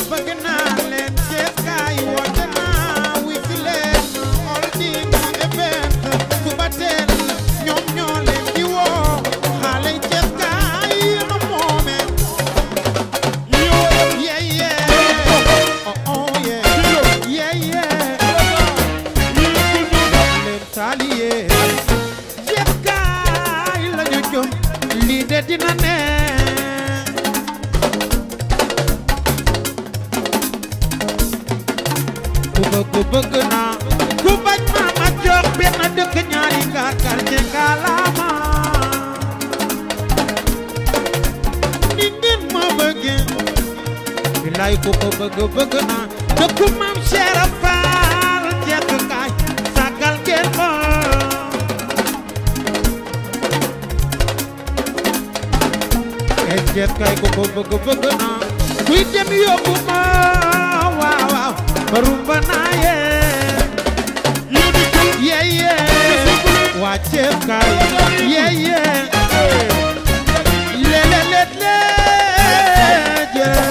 bëgg naa leen Cees kaay woote naa wi fi leen all din event suba teel ñoom ñoo leen di woo xale yi Cees kaay ma moome yeah yeah oh oh yeah yeah yeah leen taaliye Cees kaay la ñu jëm lii de dina ne ku bëgg bëgg naa ku bañ ma ma jox benn dëkk ñaari gaar quartier Kalama ni ngeen ma bëggee bilaay ku ko bëgg bëgg naa dëkku maam Cheikh Fall jekk kaay sagal ngeen ma et jekk kaay ku ko bëgg bëgg naa kuy dem yóbbu ma waaw waaw barumba naa yee yee yee waa Cees kaay yee yee le le le le jee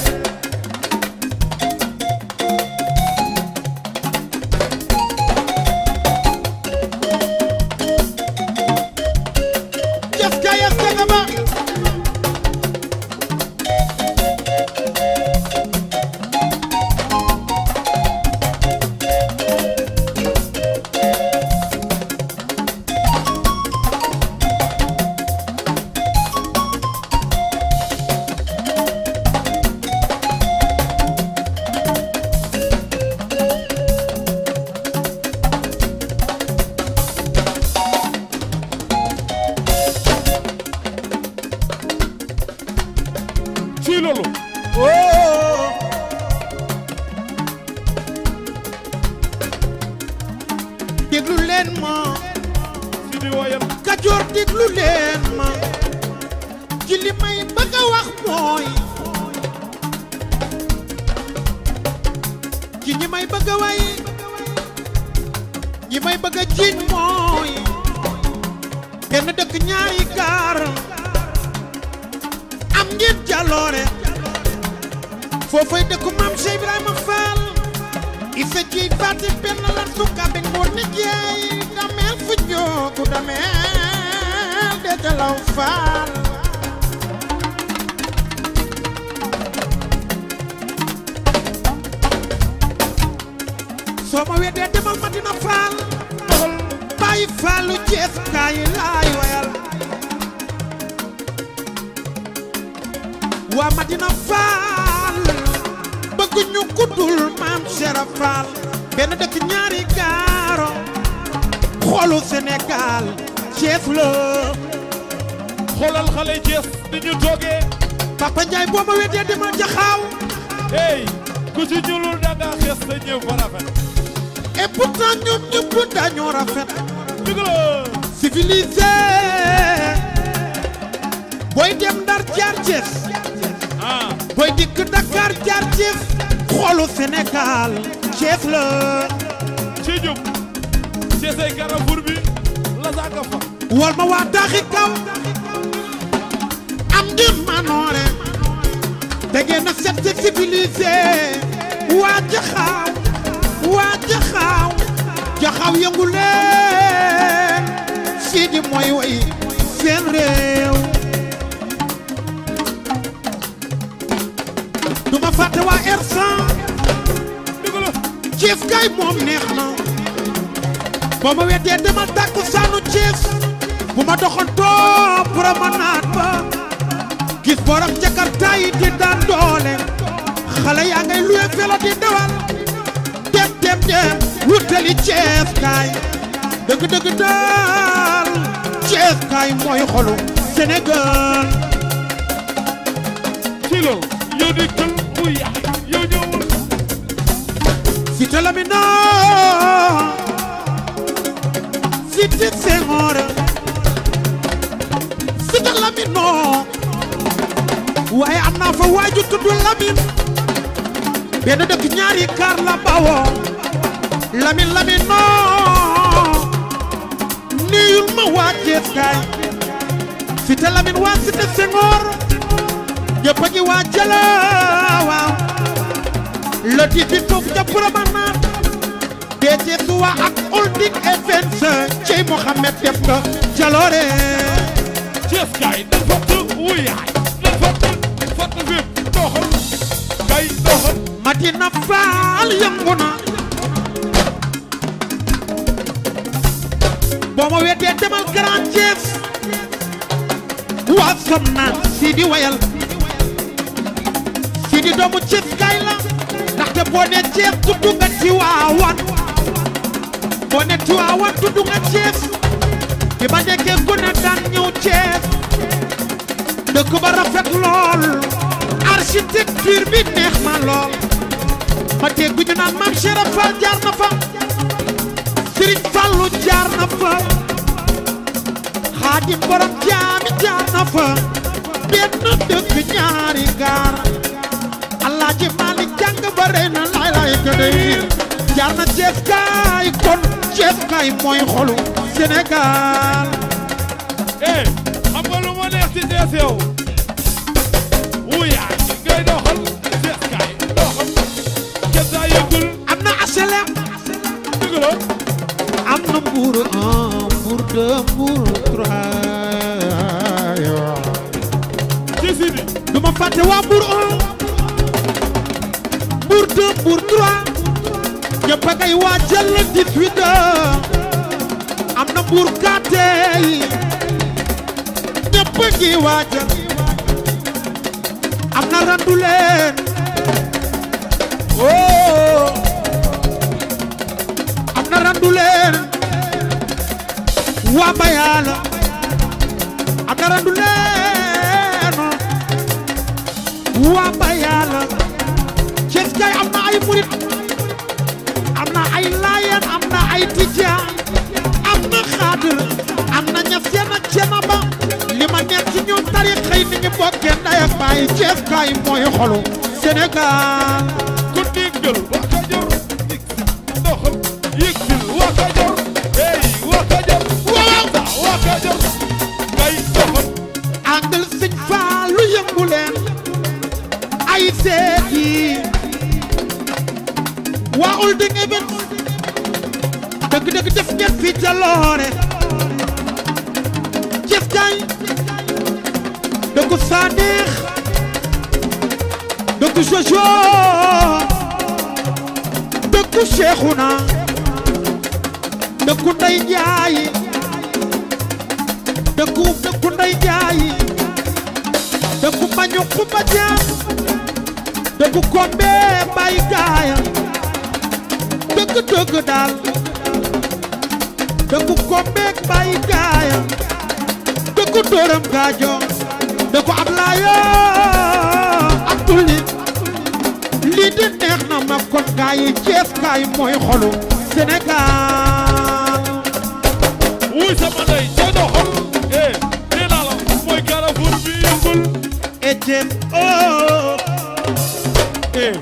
Cees kaay est-ce que nga ba ci loolu oh déglu leen ma si di woyal Kajoor déglu leen ma ci li may bëgg a wax mooy ci ñi may bëgg a way ñi may bëgg a jiiñ mooy benn dëkk ñaari gaar am ngeen jaloore foofay dëkku maam Cheikh Ibrahima Fall i fecci baati benn lan sukka be ngoon ni jeey dameel fu joogu dameel de jalaw Fall soo ma weddee demal Madina Fall bàyyi Fallu Cees kaay laay wayal waa Madina Fall bëgg ñu kuddul maam Cheikh Fall benn dëkk ñaari gaaro xoolu Sénégal Cees la xoolal xale yi Cees ni ñu toogee Papa Ndiaye boo ma weddee demal jaxaaw hey ku ci ñuulul da nga xees sa ñëw fa rafet et pourtant ñoom ñëpp dañoo rafet dëgg la civilisé booy dem Ndar jaar Cees ah booy dikk Dakar jaar Cees xoolu Sénégal Cees la ci jub Ceesay Carrefour bi la saaga fa wal ma waa daaxi kaw am ngeen manoore da ngeen a set te civilisé waa jaxaaw waa jaxaaw jaxaaw yëngu leen fii di mooy way seen réew du ma fàtte waa R100 dëgg la Cees kay moom neex na boo ma weddee demal tàkku saanu Cees bu ma doxantoo promenade ba gis borom Jakarta yi di daan doole xale yaa ngay luwe vélo di dawal dem dem dem wutali Cees kaay dëgg dëgg daal Cees kaay mooy xolu Sénégal ci loolu yow di kël bu yaay yow ñëwul Cité Lamina Cité Senghor Cité Lamino waaye am naa fa waaju tudd Lamine benn dëkk ñaari kaar la bawoo Lamine Lamino nuyul ma waa Cees kaay Cité Lamine waa Cité Senghor ñëpp a ngi waa jëla waaw di fi foofu ca promenade deete suwa ak holding events cey Mohamed def nga jaloore Cees kaay na fatt wuyaay na fatt fatt fépp doxal kay doxal Madina Faal yëngu na boo ma weddee demal Grand Thiès waa som naan Sidi wayal Sidi doomu Thiès kay la ndaxte boo ne Thiès tudd nga Tiwaawan boo ne Tiwaawan tudd nga Thiès bi ma nekkee gone daan ñëw Thiès dëkk ba rafet lool architecture bi neex ma lool ma dégg ñu naan maam Cheikh Fall jaar na fa Serigne Fallou jaar na fa Xaadim borom jaami jaar na fa benn dëkk ñaari gaar Alaaji Maalik jàng ba rey na laay laay ka dey jaar na Cees kaay kon Cees kaay mooy xolu Sénégal eh xam nga lu ma neex ci Cees yow wuyaay ngay doxal Cees kaay doxal Cees daa yëgul am na HLM dëgg la am na Mbour un Mbour deux Mbour trois ci Sidi du ma fàtte waa Mbour 1 Mbour 2 Mbour 3 ñëpp a ngay waajal le 18 am na Mbour 4 yi ñëpp a ngi waajal am na randu leen oh am na randu leen waa Bayala am na randu leen waa Bayala Cees kay am na ay murit am na ay laayeen am na ay tijaan am na xaadir am na ñaseen ak cenaba li ma neex ci ñoom tarixa yi ni ñu bokkee ndey ak baay Cees kay mooy xolu Sénégal ku diggal waa Kajoor doxal yëgsil waa Kajoor hey waa Kajoor waaw waa Kajoor ngay doxal àndal sëñ Faalu yëngu leen ay seet yi waa holding event dëgg-dëgg def ngeen fi jaloore Cees kay dëggu Saneex dëggu Jojo dëggu Cheikhouna dëggu Ndey Njaay dëggu dëggu Ndey Njaay dëggu Mañu Kumba Jaam dëggu Kombe Mbay Gaaya dëgg dëgg daal dëggu Kombe Mbay Gaaya dëggu Dóoram Gaajo dëggu Ablaayo Abduli lii di neex na ma kon gaay yi Cees kaay mooy xolu Sénégal wuy sama ndey ca doxal eh nee naa la mooy Carrefour bi yëngul Etienne oh eh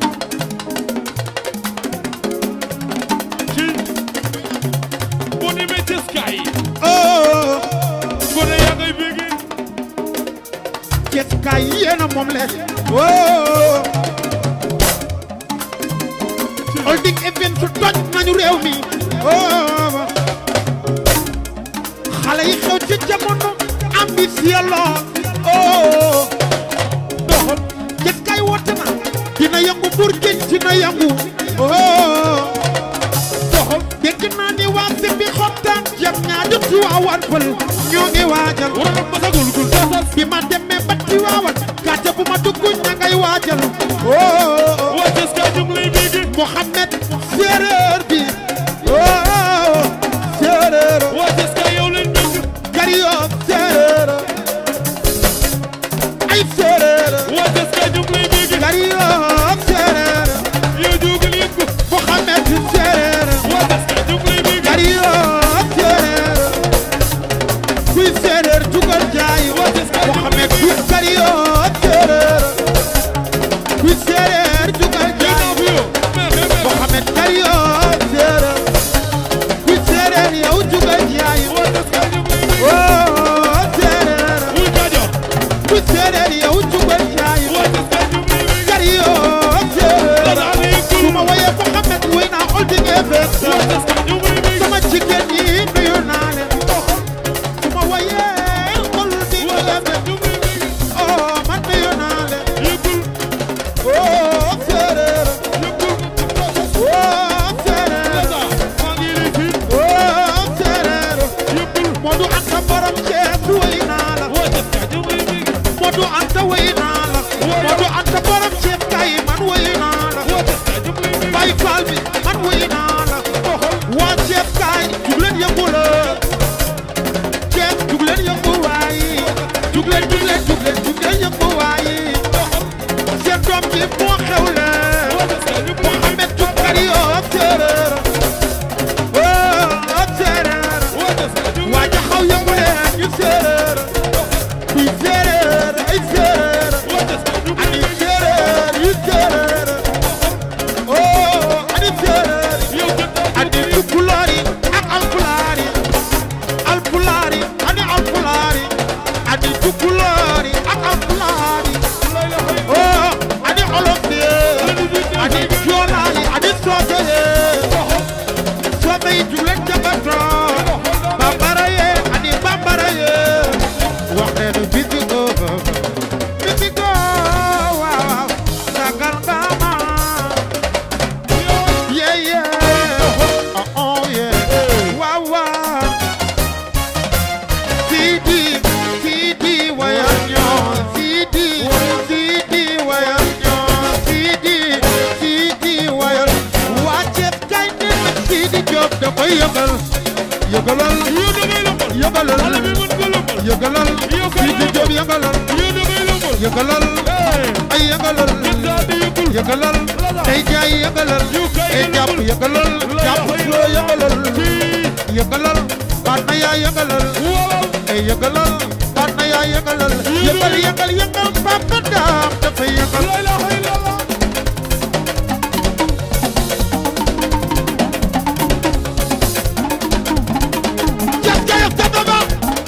ci bu ni me Cees kaay oh gone yaa ngay bégee Cees kaay yéena moom le oh holding event su toj nañu réew mi oh xale yi xew ci jamono ambitieux lool oh doxal Cees kaay woote na dina yëngu Mbour géej dina yëngu oh doxal dégg naa ni waa si bi xottaan jam ñaa jot ci waa wan pël ñoo ngi waajal war na ma sagul gul saasal bi ma demee ba ci waawan gàcce bu ma dugg ña ngay waajal oh waa Cees kaay ñu ngi lay bégee Mohamed séeréer bi oh séeréer waa Cees kaay yow lañ bëgg Gario séeréer ay séeréer waa Cees kaay ñu ngi lay bégee Gario séeréer yow jógal yëngu Mohamed séeréer waa Cees kaay ñu ngi lay bégee Gario séeréer kuy séeréer jugal jaay waa Cees kaay ñu ngi lay Mohamed bégee kuy Gario séeréer kuy séeréer jugal yow jaay naa fi yow mais mais Mohamed Gario Jóob yëngalal yéen a may lëmbal yëngalal eh ay yëngalal gën daa di yëngul yëngalal tey jaay yëngalal ay jàpp yëngalal jàpp loo yëngalal yëngalal baat na yaa yëngalal waaw ay yëngalal baat na yaa yëngalal yëngal yëngal yëngal Papa Dame dafay yëngal la ilaha illallah jas jayak tataga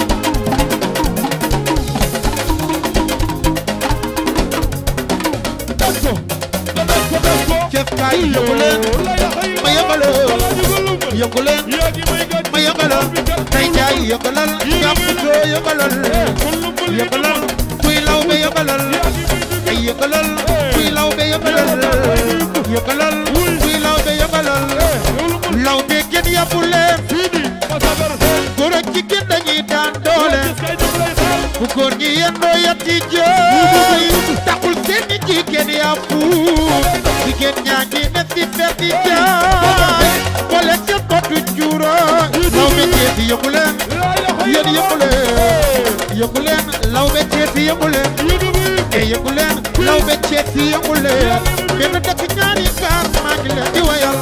def ko da def ko def ko Cees kaay yëngu leen la ilaha illallah ma yëngalal wala ñu ko lëmbal yëngu leen yaa ngi may gàcce ma yëngalal tey jaay yëngalal jàpp loo yëngalal kon lëmbal yi yëngalal kuy law be yëngalal yaa ngi may dëgg ay yëngalal kuy law be yëngalal yëngalal kuy law be yëngalal law be kenn yàppu leen fii di ma sabar góor ak jigéen dañuy daan doole gis kay def lay xaar bu góor ñi yendoo yatti jooy taxul seen jigéen yàppu jigéen ñaa ngi ne si berdi jaay boole seen botu juura law be ceeti yëngu leen la ilaha yéen yëngu leen yëngu leen law be ceeti yëngu leen yéen a may e yëngu leen law be ceeti yëngu leen benn dëkk ñaari gaar maa ngi leen di wayal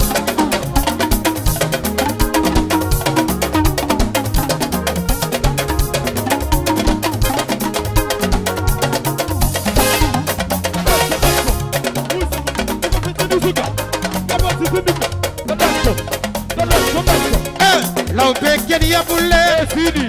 eh law be kenn yàppu leen